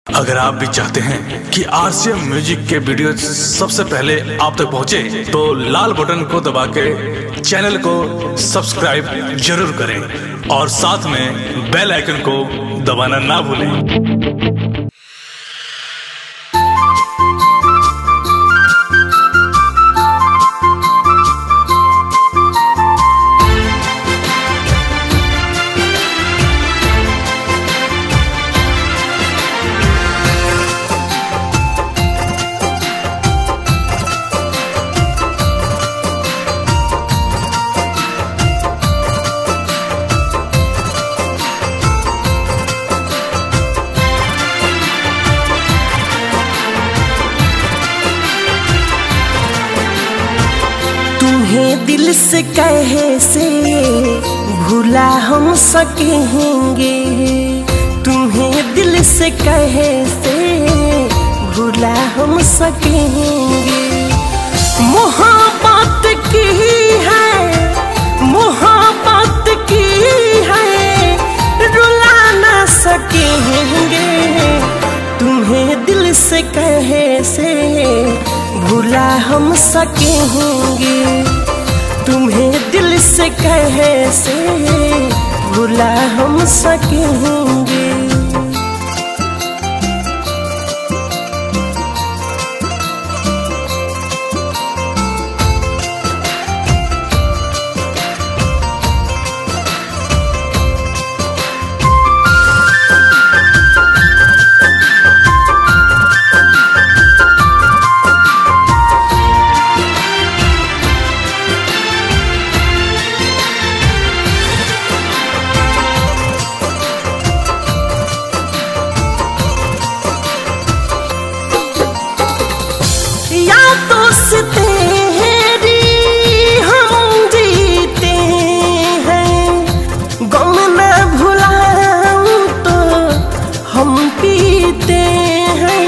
अगर आप भी चाहते हैं कि आरसीएम म्यूजिक के वीडियो सबसे पहले आप तक पहुंचे, तो लाल बटन को दबा के चैनल को सब्सक्राइब जरूर करें और साथ में बेल आइकन को दबाना ना भूलें तुम्हें दिल से कहे से भूला हम सकेंगे तुम्हें दिल से कहे से भूला हम सकेंगे मोहब्बत की है मोहब्बत की है रुला ना सकेंगे तुम्हें दिल से कहे से भूला हम सकेंगे तुम्हें दिल से कहे से भूला हम सकेंगे या तो से तेरी हम जीते हैं गम न भुलाऊं तो हम पीते हैं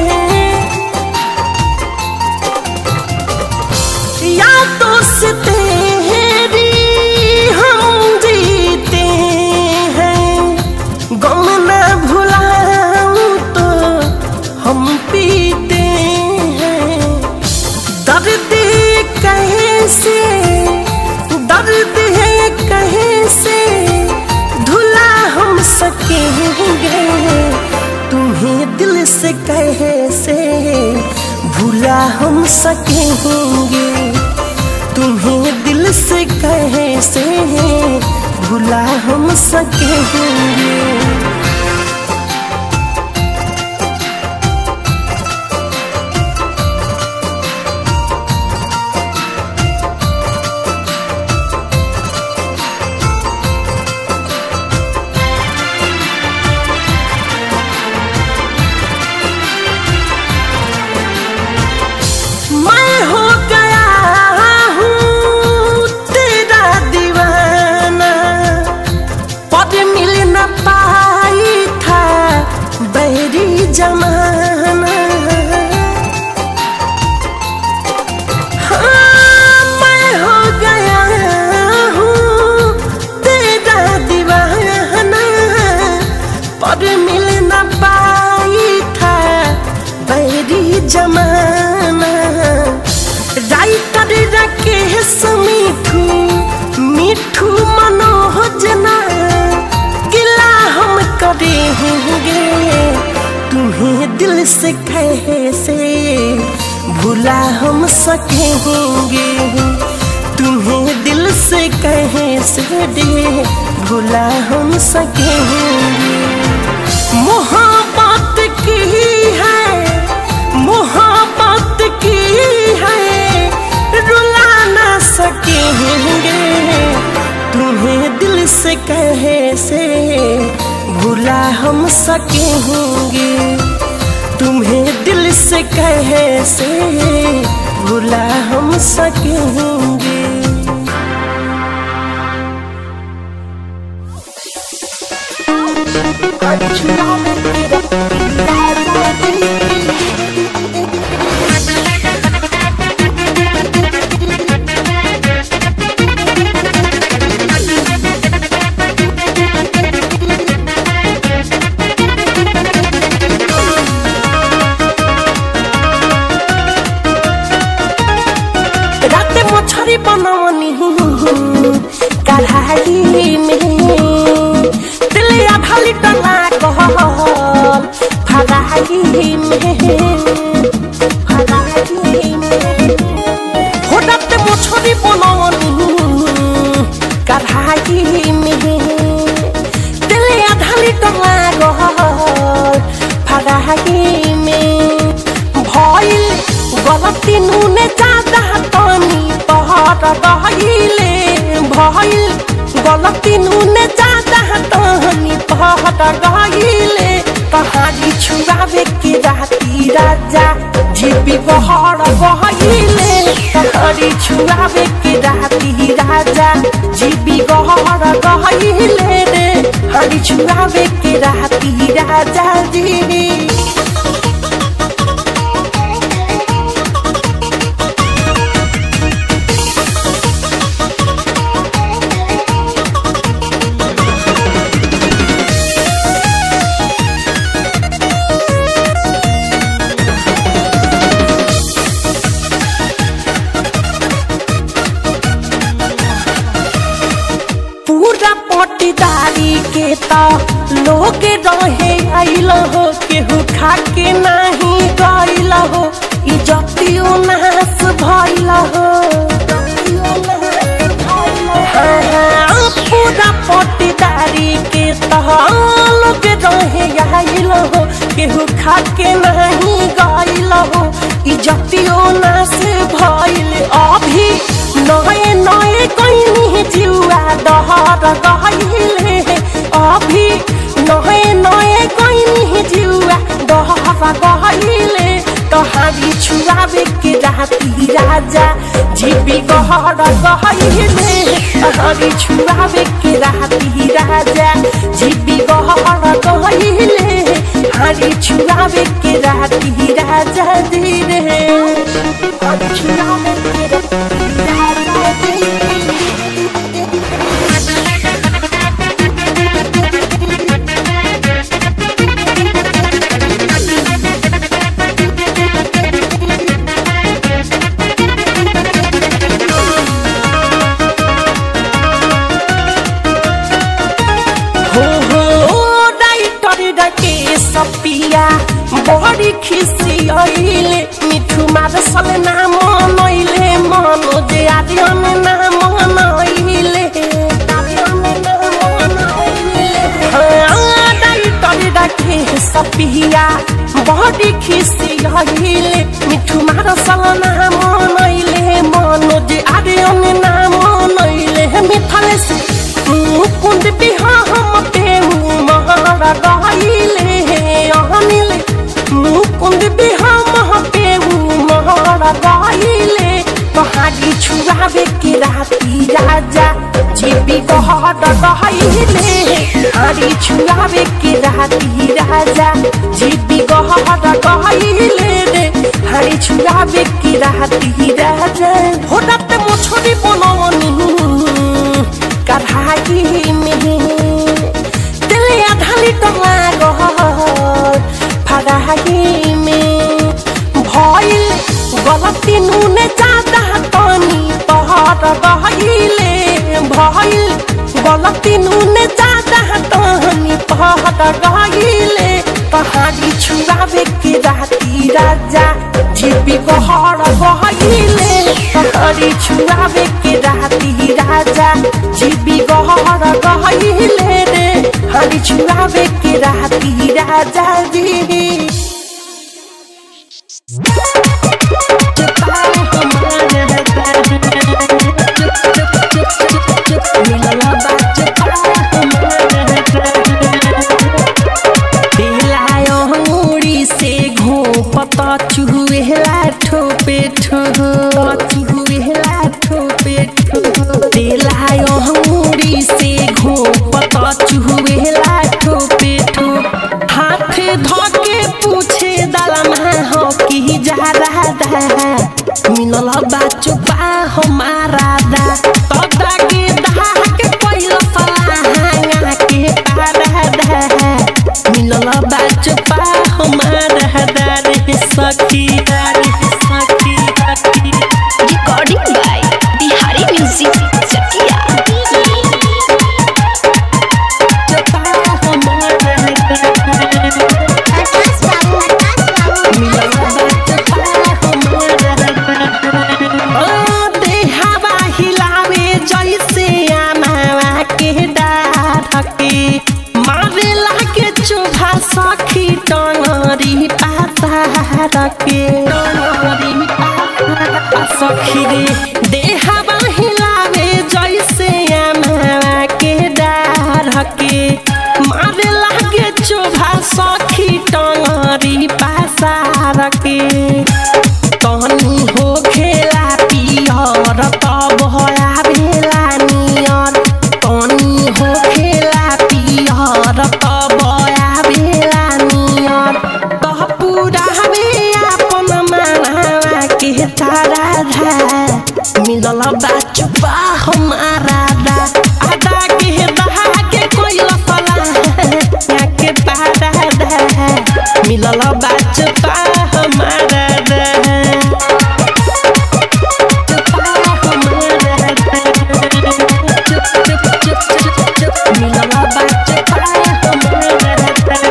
या तो से तेरी हम जीते हैं गम न भुलाऊं तो हम पीते हैं दर्द कैसे दर्द है कैसे धुला हम सकेंगे तुम्हें दिल से कहे से भूला हम सकेंगे तुम्हें दिल से कहे से भूला हम सकेंगे मैं हो गया हूँ तेरा दीवाना पद मिल न पाई था बैरी जमाना हाँ, मैं हो गया हूँ तेरा दीवाना पद मिल न पाई था बैरी जमाना राइटर राकेश मिठू मिठू मनोजना गिला हम करेंगे तुम्हें दिल से कहे से भूला हम सकेंगे तुम्हें दिल से कहे से दे भूला हम सकेंगे मोहब्बत की है मोहब्बत की है रुला ना सकेंगे तुम्हें दिल से कहे से भूला हम सकेंगे तुम्हें दिल से कहे से भूला हम सकेंगे Thank गलती नूने ज्यादा तनी पहर गहिले भइल गलती नूने ज्यादा तनी पहर गहिले कहानी छुआवे के राती राजा जीपी बहर गहिले कहानी छुआवे के राती राजा जीपी गहर गहिले रे हरी छुआवे के राती राजा जी पूरा पटीदारी के ता लोग रहे आइल हो केहू खा के नहीं गइल हो इज्जतियो नाश भइल हो हाँ, हाँ, पूरा पटीदारी के ता लोग रहे आइल हो केहू खा के नहीं गइल हो इज्जतियो नाश भइल अभी नए नए कहीं जुआ दहर गहिले अभी नए नए कहीं जुआ दहर गहिले तहारी छुआवे के राती राजा जीवी गहर गहिले तहारी छुआवे के राती राजा जीवी गहर गहिले हारी छुआवे के राती राजा धीरे हारी छुआवे के राती राजा धीरे हो हो डाइटर डके सपिया बड़ी खिसी आइले मिठू मार सल नाम नइले मनो जे आर्यन नाम नइले हाँ, डाइटर डके सपिया बड़ी खिसी आइले मिठू मार सल नाम नइले मनो जे आर्यन नाम नइले मिथले से कुंद बिहाम पेहू महारा गाइले अहनिले मुकुंद बिहाम पेहू महारा गाइले कहानी छुआवे के राती राजा जीवी गहर गहिले हारी छुआवे के राती राजा जीवी गहर गहिले रे हारी छुआवे के राती राजा होडत मोछड़ी बनवनी कढ़ाई में दिल आधा लीटर लागल फड़ाई में भइल गलती नूने ज्यादा तनी तहर गहिले भइल गलती नूने ज्यादा तनी तहर गहिले कहानी छुआवे के राती राजा जीवी गहर गहिले कहानी छुआवे के राती राजा जीवी गहर गहिले रे हरी छुआवे के राती राजा जी दिलायो मुड़ी से घोपत चुहेला ठोपे ठो चुहेला ठोपे ठो दिलायो मुड़ी से घोपत चुहेला ठोपे ठो हाथ धके पूछे दलमा हो की जा रहा दा मिलल बाचुपा हमारा दा तदा के दा के पहिला फलाहा के पारा दा मिलल बाचुपा हमारा दा रे सखी दा रे सखी सखी Recording by Bihari Music Chakia. चुपा हमारा देहावा हिलावे जैसे आमावा के डाढ़के मारे लागे चोभा सखी टंगरी पाता रखे टंगरी पाता सखी रे देहवा हिलावे जैसे अमवा के डार के मारे लागे चोभा सखी टंगरी पासार के तहनी हो खेला पियर तब हया भेला नियर तहनी हो खेला पियर तब हया भेला नियर तह पूरा हवे अपन मानवा के तारा धा मिलल बा चुपा हमारा दा आदा के दहा के कोई लफला के पारा दा मिलल बा चुपा हमारा दा चुपा हमारा दा चुप चुप चुप चुप चुप मिलल बा चुपा हमारा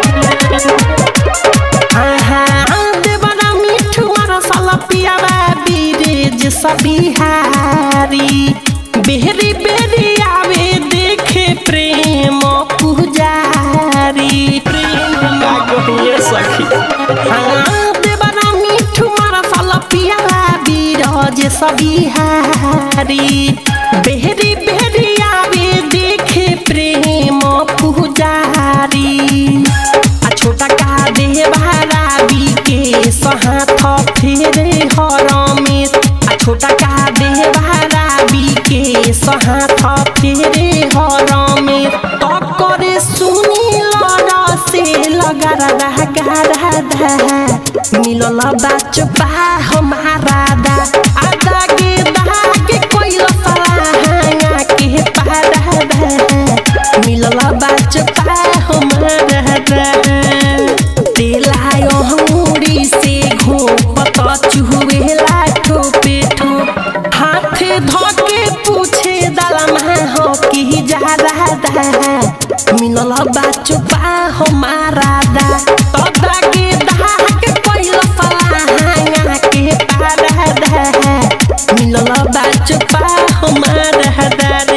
दा आहा देवरा मिठू मारा साला पियारा बीरेज सबिहारी बेहरी बेहरी आवे देखे प्रेम पुजारी प्रेम लागो सखी हाँ देवरा मिठू मारा साला पियारा बीरज सबिहारी बेहरी बेहरी आवे देखे प्रेम पुजारी आ छोटा का दे भाराबी के सहाथ फेरे हरमेश आ छोटा का दे भाराबी के सहाथ फेरे हरमेश तो करे सुनी लड़ा से लगा रहा गारा दा मिलल बाचपा हमारा दा आदा के दा के कोई लफड़ा के पारा दा मिलल बाचपा हमारा दा तेलायो हमुड़ी से घोपत चुहुएला ठोपे ठोप हाथ धके पूछे दलमा हो कि जा रहा दा मिलल बाचपा हमारा दा तदा के दा के पहिला फलाहांगा के पारा दा मिलल बाचपा हमारा दा रे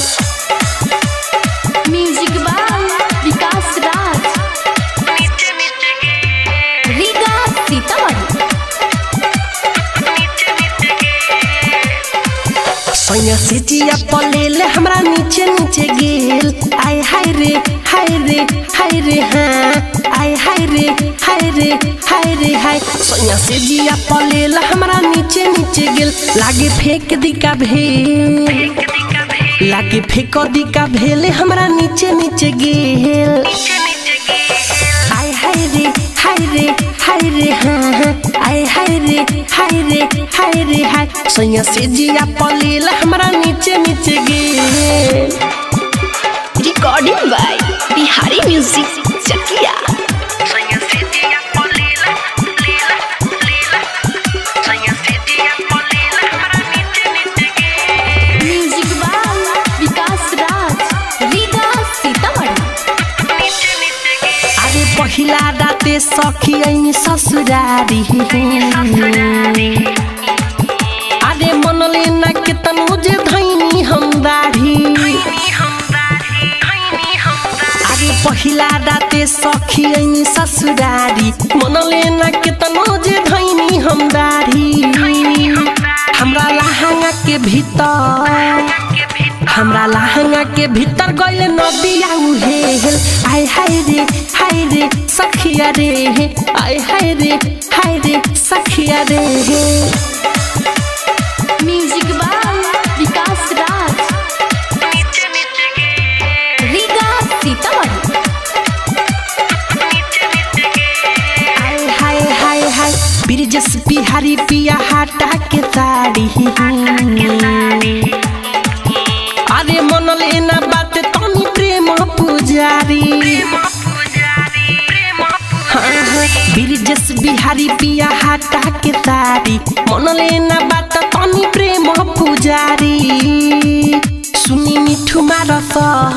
म्यूजिक बाय विकास राज रीगा सीतामढ़ी सैया से जिया पलेले हमरा नीचे नीचे गेल आय हाय रे हाय रे हाय रे हाँ आय हाय रे हाय रे हाय रे हाय सैया से जिया पलेले हमरा नीचे नीचे गेल लागे फेंक दी का भेल लागे फेंक दी का भेले हमरा नीचे नीचे गेल आय हाय रे हाय रे हाय रे हाँ हाँ आय हाय रे हाय रे हाय रे हाय सैया से जिया पलेल हमरा नीचे नीचे गे recording by Bihari music Chakiya music by Vikas Raj Riga Sitamarhi अरे पहिला राते सखी ऐनी ससुरारी अरे मनले ना के तनु जे धैनी हम दाढ़ी अरे पहिला राते सखी ऐनी ससुरारी मनले ना के तनु जे धैनी हम दाढ़ी हमरा लहंगा के भीतर हमरा लहंगा के भीतर गइल नदिया उहेल आय हाय रे हाय रे सखिया रे आय हाय रे हाय रे सखिया रे म्यूजिक बाय विकास राज रीगा सीतामढ़ी आय हाय हाय हाय ब्रिजस बिहारी पिया हाटा के साड़ी अरे मन लेना बात तनी प्रेम पुजारी हाँ, हाँ, ब्रिजेश बिहारी पिया हाटा के तारी मन लेना बात तनी प्रेम पुजारी सुनी मिठू मारस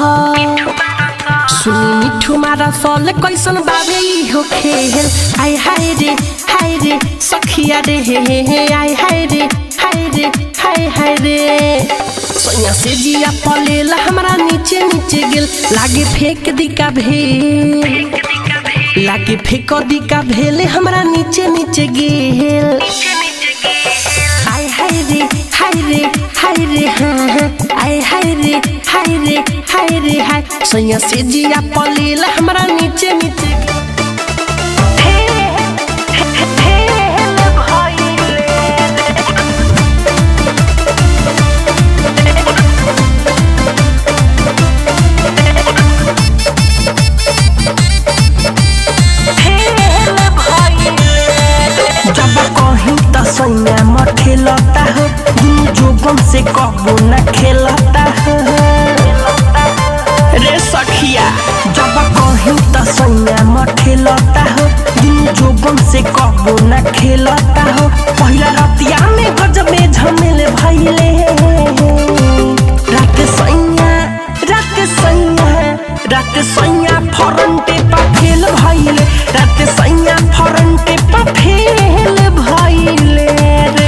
सुनी मिठू मारस ले कैसन बाबे ई हो खेल आय हाय रे हाय रे सखिया रे हे हे हे आय हाय रे हाय रे हाय हाय रे सोया से जिया पलेल हमरा नीचे नीचे गेल लागे फेंक दी का भेल लागे फेंक दी का भेल हमरा नीचे नीचे गेल हाय हाय रे हाय रे हाय रे हाँ हाँ आय हाय रे हाय रे हाय रे हाय सैया से जिया पलेल हमरा नीचे नीचे जब कहीं त सैया म खेलता हो दुनु जोगम से कबो न खेलता हो रे सखिया जब कहीं त सैया म खेलता हो दुनु जोगम से कबो न खेलता हो पहिला रतिया में गजब में झमेल भइले रात सैया रात सैया रात सैया फरंटे पा फेल भइले रात सैया फरंटे पा फेल भइले रे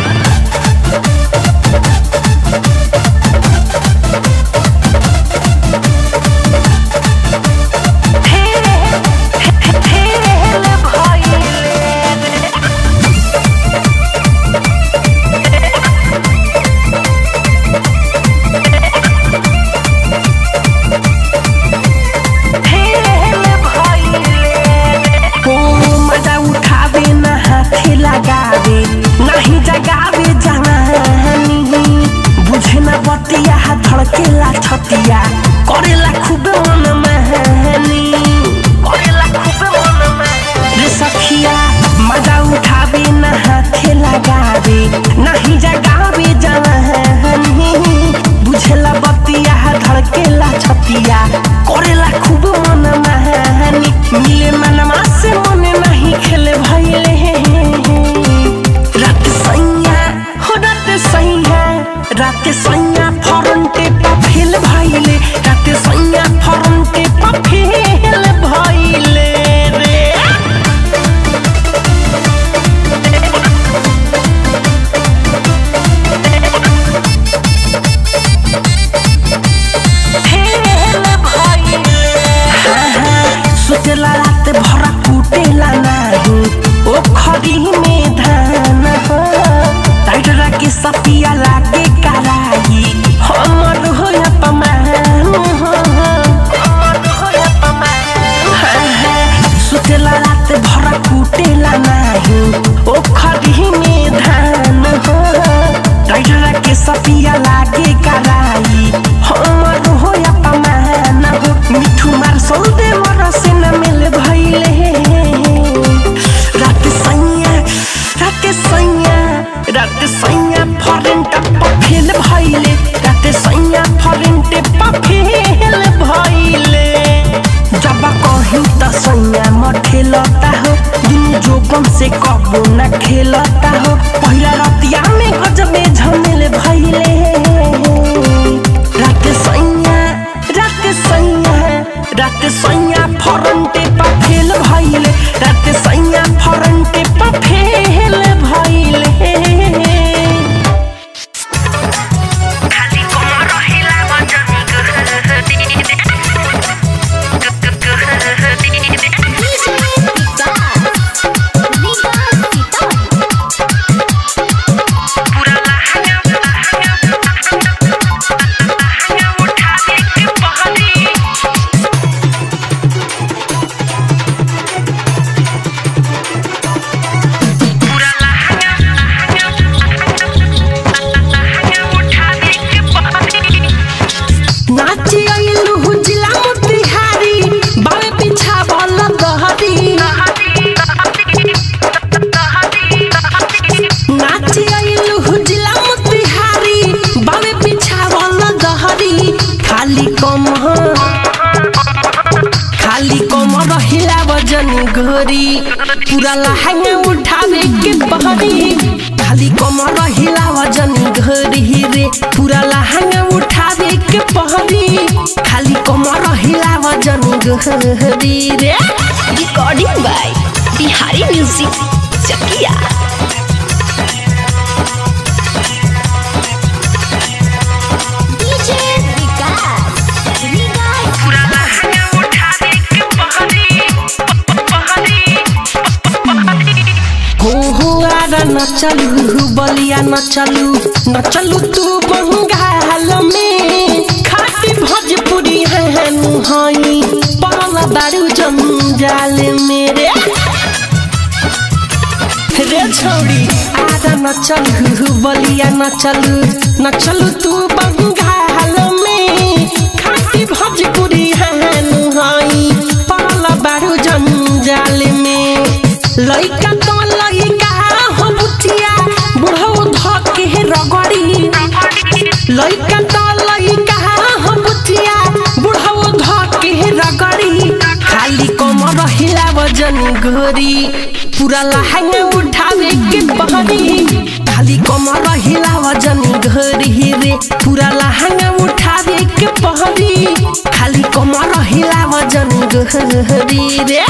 हो मजा उठावे ना हाथे लगावे नाही जगावे जवानी बुझे ना बतिया धड़केला छतिया करेला खूब मन महानी करेला खूब मन महानी रे सखिया मजा उठावे ना हाथे लगावे नाही जगावे जवानी बुझेला बतिया धड़केला छतिया करेला खूब मन महानी मिले मनवा से मन नहीं खेले भइले रात सैया हो रात सैया रात सैया फरंटे पा फेल भइले रात सैया फरंटे पा फेल भइले रे सुतेला रात भर कुटेला नाही ओ खरी में धान हो टाइटरा के सपिया लागे कराई हमर हो अपमान हो हमर हो अपमान सुतेला रात भर कुटेला नाही ओ खरी में धान हो टाइटरा के सपिया लागे कराई हमर हो अपमान हो मिठू मार सौदे मर से न मिल भइले रात सैया रात सैया रात सैया फरेंट पफेल भइले रात सैया फरेंट पफेल भइले जब कहीं त सैया म खेलता हो दुनु जोगम से कबो न खेलता हो पहिला रतिया में गजब में झमेल भइले रात सैया रात सैया रात सैया फरंटे पा फेल भइले रात सैया फरंटे पा फेल भइले नाची आइलु हुजला मोतिहारी बावे पीछा बल दहरी नाची आइलु हुजला मोतिहारी बावे पीछा बल दहरी खाली कम खाली कम रहिला वजन घोरी पूरा लहंगा उठावे के बहरी खाली कम रहिला वजन घोरी रे पूरा लहंगा उठावे के पहरी खाली कम रहिला वजन घोरी रे recording by Bihari music Chakiya DJ Vikas हो हो आरा न चलू बलिया न चलू न चलू तू बंगाल में खाटी भोजपुरी है हई पड़ल बारू जंजाल मेरे रे छौड़ी आजा न चलू बलिया न चलू न चलू तू बंगाल में खाटी भोजपुरी है हई पड़ल बारू जंजाल में लइका तो लइका हो बुटिया बुढ़ऊ धके रगड़ी लइका तो लइका हो बुटिया बुढ़ऊ धके रगड़ी खाली कमर हिला वजन घोरी पूरा लहंगा उठावे के बहरी खाली कमर हिला वजन घोरी रे पूरा लहंगा उठावे के बहरी खाली कमर हिला वजन घोरी रे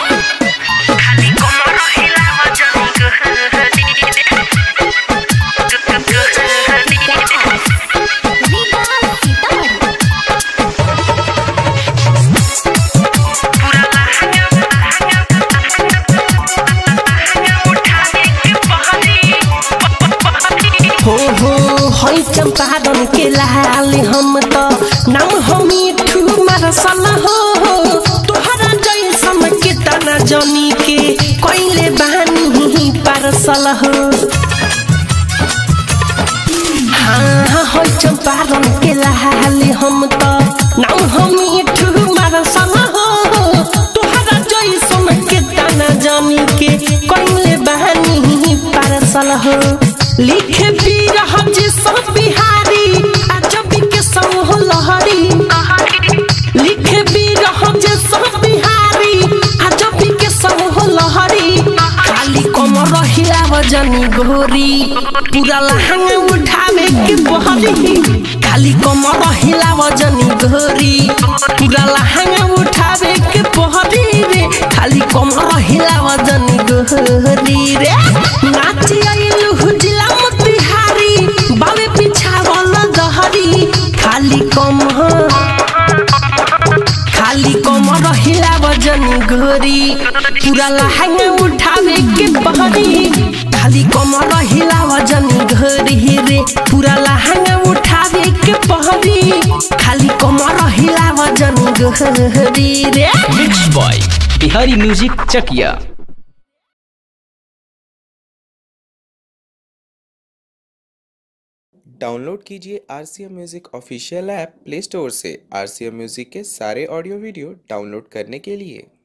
हो हो हई चंपारण के लाल हम तो नाम हम मिठू मरसल हो तोहरा जैसन के तना जनी के कोइले बानी पारसल हो हाँ हाँ हई चंपारण के लाल हम तो नाम हम मिठू मरसल हो तोहरा जैसन के तना जनी के कोइले बानी पारसल हो लिखे पीर हज सब बिहारी अजबी के समूह लहरी लिखे पीर हज सब बिहारी अजबी के समूह लहरी खाली कमर हिला वजनी गोरी पूरा लहंगा उठावे के बहरी खाली कमर हिला वजनी गोरी पूरा लहंगा उठावे के बहरी रे खाली कमर हिला वजनी गोरी रे नाची आइलु हुजिला बिहारी बावे पिछावल दहरी खाली कम खाली कम रहिला वजन घोरी पूरा लहंगा उठावे के बहरी खाली कम रहिला वजन घोरी रे पूरा लहंगा उठावे के बहरी खाली कम रहिला वजन घोरी रे mix boy Bihari music Chakiya download कीजिए R C M music official app play store से आर सी एम म्यूज़िक के सारे ऑडियो वीडियो डाउनलोड करने के लिए